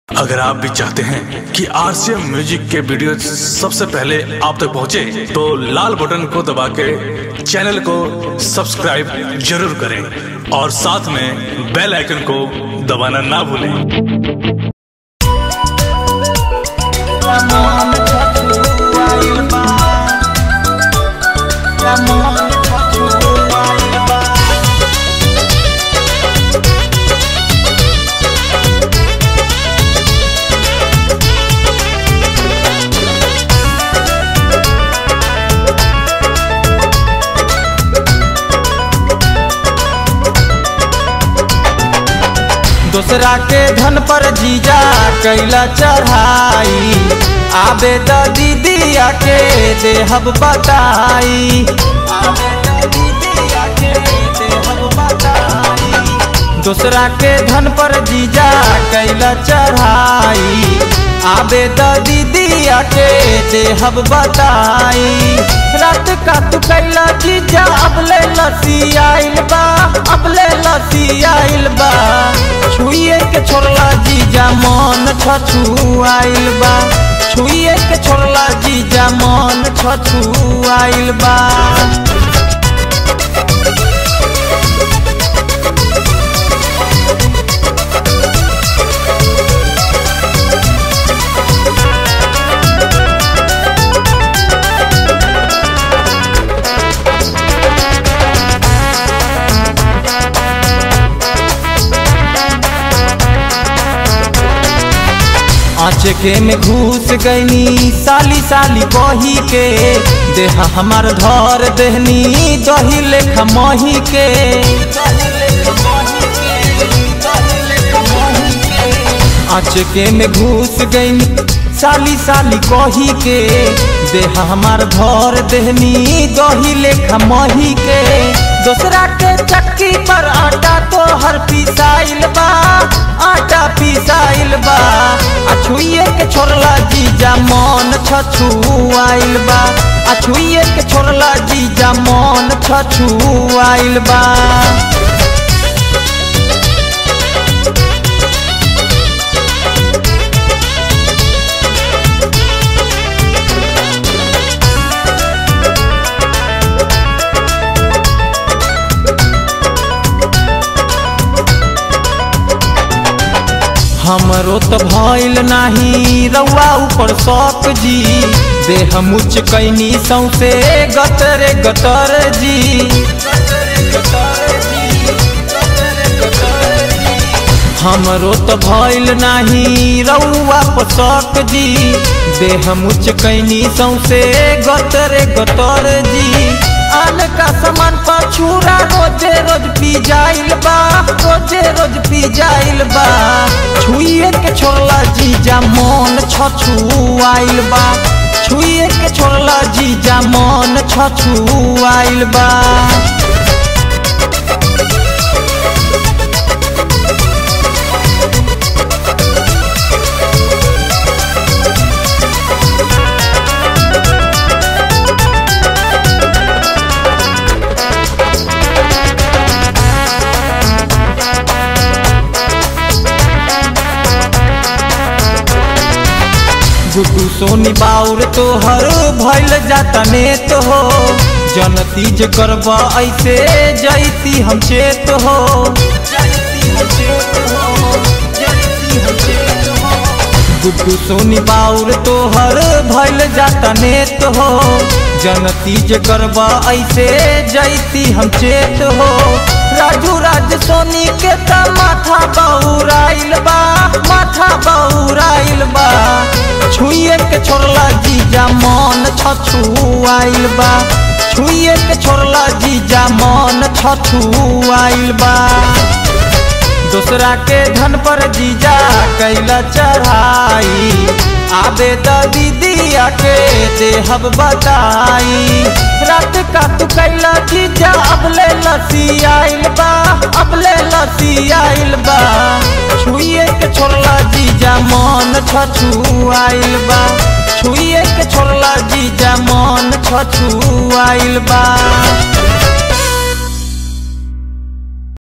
अगर आप भी चाहते हैं कि आरसीएम म्यूजिक के वीडियो सबसे पहले आप तक पहुंचे, तो लाल बटन को दबा के चैनल को सब्सक्राइब जरूर करें और साथ में बेल आइकन को दबाना ना भूलें Ramon Tatu Wailba Ramon Tatu Wailba दूसरा के धन पर जीजा कैला चढ़ाई आबे द दीदिया के देहब बताई आबे द दीदिया के देहब बताई दूसरा के धन पर जीजा कैला चढ़ाई आबे द दीदिया के देहब बताई रात का तू कैला जीजा अब ले लसी आइल बा अब ले लसी आइल बा छुइए के छोड़ला जीजा मन छछू आइल बा छुइए के छोड़ला जीजा मन छछू आइल बा आँचके में घुस गईनी साली साली बही के देहा हमार धर देहनी दही लेखा मही के आँचके में घुस गईनी साली साली कही के देहा हमार धर देहनी दही लेखा मही के दूसरा के चक्की पर आटा तो हर पिसाइल बा आटा पिसाइल बा आ छुइए के छोड़ला जीजा मन छछू आइल बा आ छुइए के छोड़ला जीजा मन छछू आइल बा हमरो तो भइल नाही रउआ ऊपर शौक जी देह मुच कैनी सौसे गतरे गतर जी हमरो तो भइल नाही रउआ पर शौक जी देह मुच कैनी सौसे गतरे गतर जी आन का सामान पछूरा रोजे रोज पी जाइल बा रोजे रोज पी जाइल बा छुइए के छोड़ला जीजा मन छछू आइल बा छुइए के छोड़ला जीजा मन छछू आइल बा गुड्डू सोनी बाउर तोहर भइल जाता नेत हो जनती जे करबा ऐसे जैती हम चेत हो गुड्डू सोनी बाउर तोहर भइल जाता नेत हो जनती जे करबा ऐसे जैती हम चेत हो राजू राज सोनी के त माथा बौराइल बा माथा बौराइल बा छुइए के छोड़ला जीजा मन छछू आइल बा छुइए के छोड़ला जीजा मन छछू आइल बा दूसरा के धन पर जीजा कैला चढ़ाई आबे द दीदिया के देहब बताई रात का तू कैला जीजा अब ले लसी आइल बा अब ले लसी आइल बा छुइए के छोड़ला जीजा मन छछू आइल बा छुइए के छोड़ला जीजा मन छछू आइल बा